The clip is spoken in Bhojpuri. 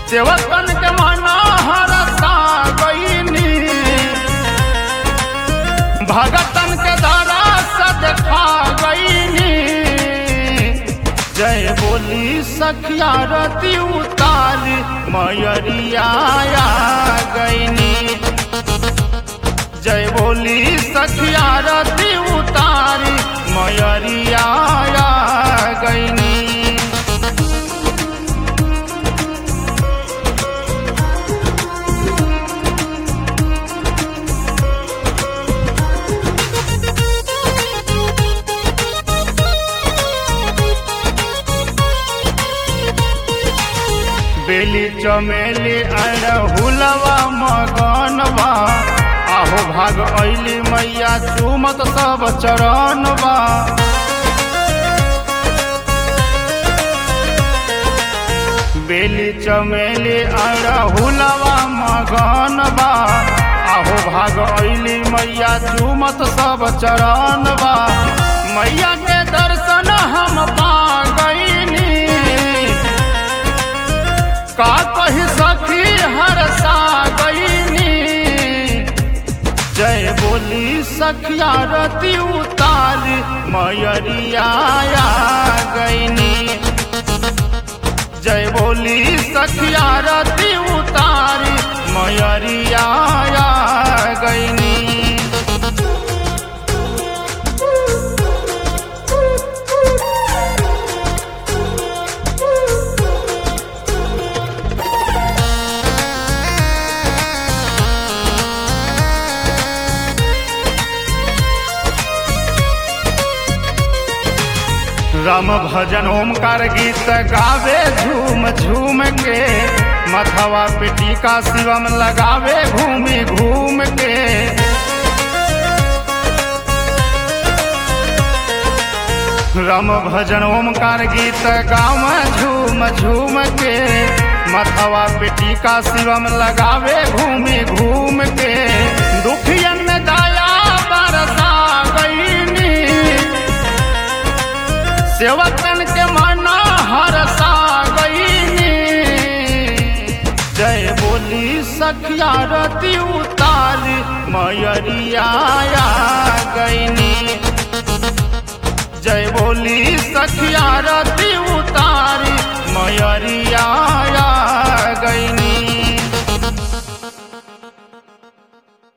सेवकन के मना हरसा गईनी भगतन के दारा देखा गईनी जय बोली सखिया रति उतार मयरिया गईनी जय बोली सखिया रति उतारी मयरिया गईनी बेली चमेली अड़हुलवा मगनवा आहो भाग ऐली मैया चुमत सब चरणवा बेली चमेली अड़हुलवा मगनवा आहो भाग ऐली मैया चुमत सब चरणवा मैया के दर्शन हम पा गईनी का कही सखी हरसा गईनी जय बोली सखिया रति उतार मयरिया गईनी जय बोली सखिया रति उतार मयरिया गईनी राम भजन ओमकार गीत गावे झूम झूम के मथवा पिटी का शिवम लगावे घूमी घूम के राम भजन ओमकार गीत गाँव झूम झूम के मथवा पिटी का शिवम लगावे घूमी घूम के दुखियन में दया बरसा गईनी सेवकन के मना हरसा गईनी जय बोली सखिया रति उतार मयरिया गईनी जय बोली सखिया रति उतार मयरिया